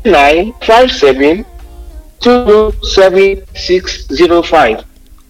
nine five seven two seven six zero five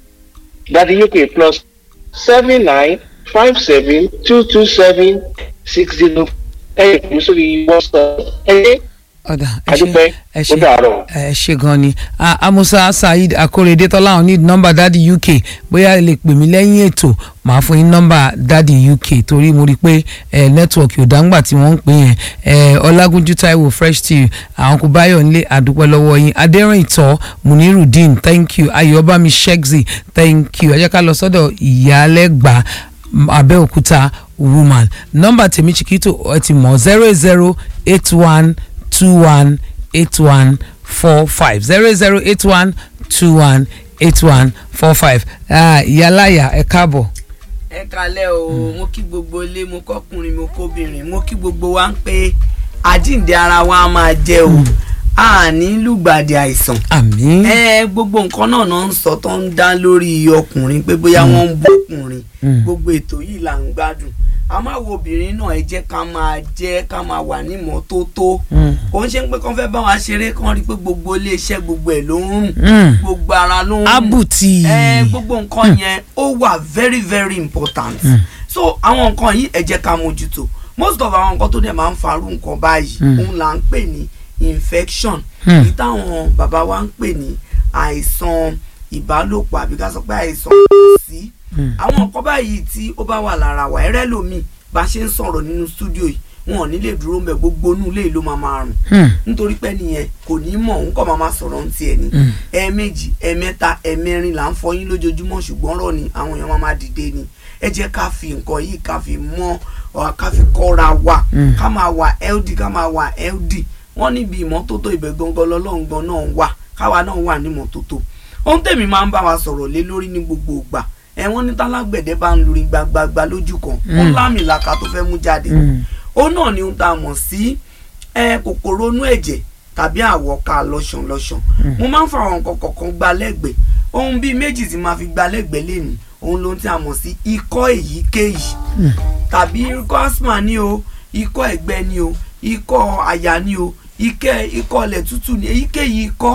Daddy UK plus seven nine five seven two two seven six zero ẹ kì í sórí WhatsApp ẹ ọ̀dà ẹ ṣe adúpẹ́ ẹ ó ṣe dàárọ̀. ẹ ṣe gan ni Ah, amusa saheed akorede tọ́láhùn ní nọ́mbà dadi uk bóyá ẹ lè pè mí lẹ́yìn ètò màá fún yín nọ́mbà dadi uk torí mo rí i pé ẹ nẹ́tíwọ̀kì ò dáńgbà tí wọ́n ń pè yẹn ẹ ọlágúnjú taiwo fresh tea àwọn kò báyọ̀ nílé àdúpẹ́ lọ́wọ́ yín adẹ́rìntọ́ munirudeen thank you ayọ̀bámi shegzi thank you ẹ jẹ́ ká lọ sọ́dọ̀ ìyálẹ́gbàá abẹ́òkúta woman nọ́mbà tèmi chiquito ẹ ti mọ̀ zero zero eight one two one eight one four five zero zero eight one two one eight one four five ìyálàyà ẹ káàbọ̀. ẹ kalẹ o mo kí gbogbo ilé mo kọkùnrin mo kóbìnrin mo kí gbogbo wa ń pé àjíǹde ara wa á máa jẹ o a ní lùgbàdì àìsàn àmín. ẹ gbogbo nǹkan náà náà ń sọ tó ń dá lórí ọkùnrin pé bóyá wọ́n ń bọ́kùnrin Mm. gbogbo ètò yìí là ń gbádùn a máa wo obìnrin náà ẹ jẹ́ ká máa jẹ́ ká máa wà ní ìmọ́tótó Mm. kò ń ṣe pé kán fẹ́ bá wa ṣeré kán rí i pé gbogbo iléeṣẹ́ gbogbo ẹ̀ ló ń rùn Mm. gbogbo ara ló ń rùn abuti. ẹ gbogbo nǹkan yẹn ó wà very very important so àwọn nǹkan yìí ẹ jẹ́ ká mójútó most of àwọn nǹkan tó dẹ̀ máa ń farú nǹkan báyìí Mm. òun là ń pè ní infection Mm. èyí táwọn bàbá wa ń pè ní àìsàn ìbálòpọ̀ àbí ká sọ pé àìsàn kò sí Mm. àwọn nǹkan báyìí tí ó bá wà lára wa ẹrẹ́ lómi bá ṣe ń sọ̀rọ̀ nínú stúdíò yìí wọn ò ní lè dúró mbẹ gbogbo inú ilé yìí ló máa máa rùn Hmm. nítorí pé nìyẹn kò ní mọ̀ òun kọ́ máa máa sọ̀rọ̀ ń tiẹ̀ ni Mm. ẹ̀ẹ̀mejì ẹ̀ẹ̀mẹ́ta ẹ̀ẹ̀mẹ́rin là ń fọyín lójoojúmọ́ ṣùgbọ́n rọ̀ ni àwọn èèyàn máa máa dìde ni ẹ jẹ́ ká fi nǹkan yìí ká fi mọ́ ọ ká fi kọ́ra wa Mm. ká máa wà healthy ká máa wà healthy wọ́n níbi ìmọ́tótó ibẹ̀ gangan lọ́lọ́ngbọ́n náà wà káwa náà wà ní ìmọ́tótó ohun tèmi máa ń bá wa sọ̀rọ̀ lé lórí ní gbogbo ìgbà ẹ wọ́n ní tálágbẹ̀dẹ bá ń lórí gbagbagba lójú kan ó Mm. lámìlaka tó fẹ́ mú jáde Mm. ó náà ni ohun tá a mọ̀ sí ẹ kòkòrò inú ẹ̀jẹ̀ tàbí àwọ̀ká lọ́ṣọ̀nlọ́ṣọ̀n mo máa ń fa àwọn nǹkan kọ̀ọ̀kan gba lẹ́gbẹ̀ẹ́ ohun bíi méjì tí máa fi gba lẹ́gbẹ̀ẹ́ lẹ́nu òun ló ń tí a mọ̀ sí ikọ́ èyíkéyìí Mm. tàbí ikọ́ asthma ni o ikọ́ ẹ̀gbẹ́ ni o ikọ́ àyà ni o ikẹ́ ikọ́ ilẹ̀ tútù ni èyíkéyìí ikọ́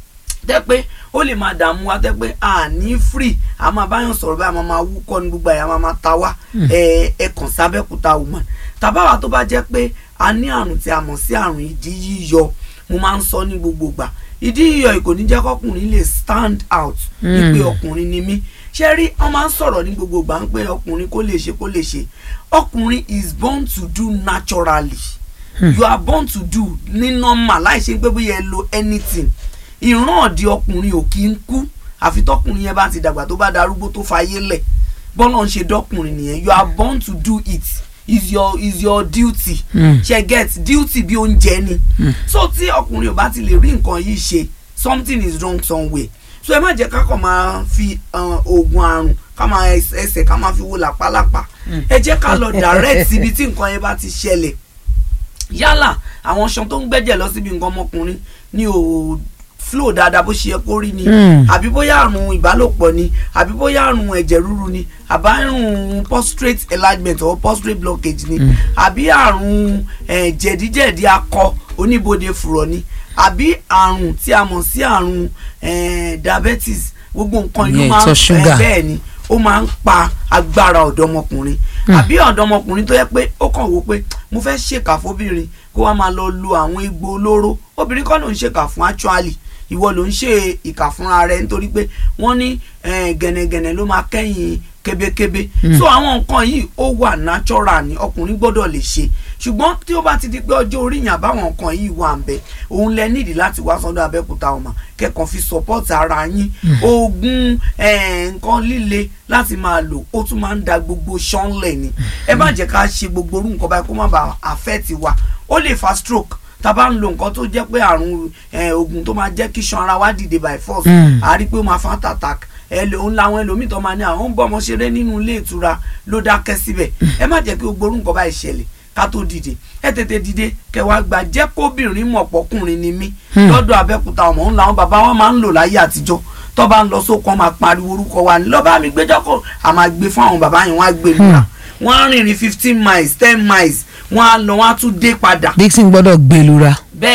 tẹ́ pé ó lè máa dààmú wa tẹ́ pé a ní free a máa báyọ̀ sọ̀rọ̀ báyìí a máa máa wúkọ́ ní gbogbo àyà a máa máa ta wá ẹ ẹ kàn sábẹ́kúta woman tàbáwa tó bá jẹ́ pé a ní àrùn tí a mọ̀ sí àrùn ìdí yíyọ mo máa ń sọ ní gbogbo ìgbà ìdí yíyọ yìí kò ní jẹ́ kọkùnrin lè stand out ní pé ọkùnrin ni mí ṣé rí wọ́n máa ń sọ̀rọ̀ ní gbogbo ìgbà ń pé ọkùnrin kó lè ṣe kó lè ṣe ọkùnrin is born to do naturally you are born to do ní normal láì ṣe pé bóyá ẹ lo anything ìran ọ̀dì ọkùnrin ò kí ń kú àfi tọkùnrin yẹn bá ti dàgbà tó bá darúgbó tó fayé lẹ̀ bọ́lá ń ṣe dọ́kùnrin nìyẹn you are born to do it is your is your duty Mm. ṣe get duty bí oúnjẹ ni so tí ọkùnrin ò bá ti lè rí nǹkan yìí ṣe something is wrong somewhere so ẹ má jẹ́ ká kàn máa fi uh, oògùn àrùn ká máa ẹs- ẹsẹ̀ ká máa fi wo làpálàpá ẹ jẹ́ ká lọ direct síbi tí nǹkan yẹn bá ti ṣẹlẹ̀ yálà àwọn ṣan tó ń gbẹ́jẹ̀ lọ síbi nǹkan ọmọkùnrin ní o flow dáadáa bó ṣe yẹ kó rí ni Mm. àbí bóyá àrùn ìbálòpọ̀ ni àbí bóyá àrùn ẹ̀jẹ̀ ríru ni àbí àrùn prostate enlargement or prostate blockage ni àbí àrùn eh, jẹ̀díjẹ̀dí akọ oníbodè fùrọ̀ ni àbí àrùn tí a mọ̀ sí àrùn eh, diabetes gbogbo nǹkan ìlú Ìyẹn máa ń ìtọ̀ ṣúgà. eh, bẹ́ẹ̀ ni ó máa ń pa agbára ọ̀dọ́mọkùnrin àbí ọ̀dọ́mọkùnrin tó yẹ pé ó kàn wò pé mo fẹ́ ṣèkà fóbìnrin kó wá máa lọ lo àwọn egbò olóró obìnrin kọ́ ló ń ṣèkà fún actually ìwọ ló ń ṣe ìkà fúnra rẹ nítorí pé wọ́n ní eh, gẹ̀nẹ̀gẹ̀nẹ̀ ló máa kẹ́yìn kébékébé so àwọn nǹkan yìí ó wà natural ni ọkùnrin gbọ́dọ̀ lè ṣe ṣùgbọ́n tí ó bá ti di pé ọjọ́ orí yàn báwọn nǹkan yìí wà ń bẹ òun lẹ nídìí láti wá sọ́dọ̀ abẹ́òkúta ọmọ kẹ́kọ̀ọ́ fi support ara yín oògùn eh, nǹkan líle láti máa lò ó tún máa ń da gbogbo ṣánlẹ̀ ni ẹ má jẹ́ ká ṣe gbogbo orú nǹkan báyìí kó má bàa affect wa ó lè fa stroke tá a bá ń lo nǹkan tó jẹ́ pé àrùn eh, oògùn tó máa jẹ́ kí ṣan ara wa dìde by force Mm. a rí i pé ó máa fa heart attack ẹ lè ń làwọn ẹlòmíì tó máa ní àwọn ń bọ́ ọmọ ṣeré nínú ilé ìtura ló dákẹ́ síbẹ̀ ẹ má jẹ́ kí gbogbo orú nǹkan báyìí ṣẹlẹ̀ ká tó dìde ẹ tètè dìde kẹwàá gbà jẹ́ kóbìnrin mọ̀ pọ́kùnrin ni mí lọ́dọ̀ abẹ́kúta ọmọ ńlá wọn bàbá wọn máa ń lò láyé àtijọ́ tó bá ń lọ sóko wọn máa pariwo orúkọ wa ní lọ́ba mi gbẹ́jọ́ kọ́ a máa gbé fún àwọn bàbá yẹn wọ́n á gbé lura wọ́n á rìnrìn fifteen miles ten miles wọ́n á lọ wọ́n á tún dé padà dixon gbọ́dọ̀ gbẹlura.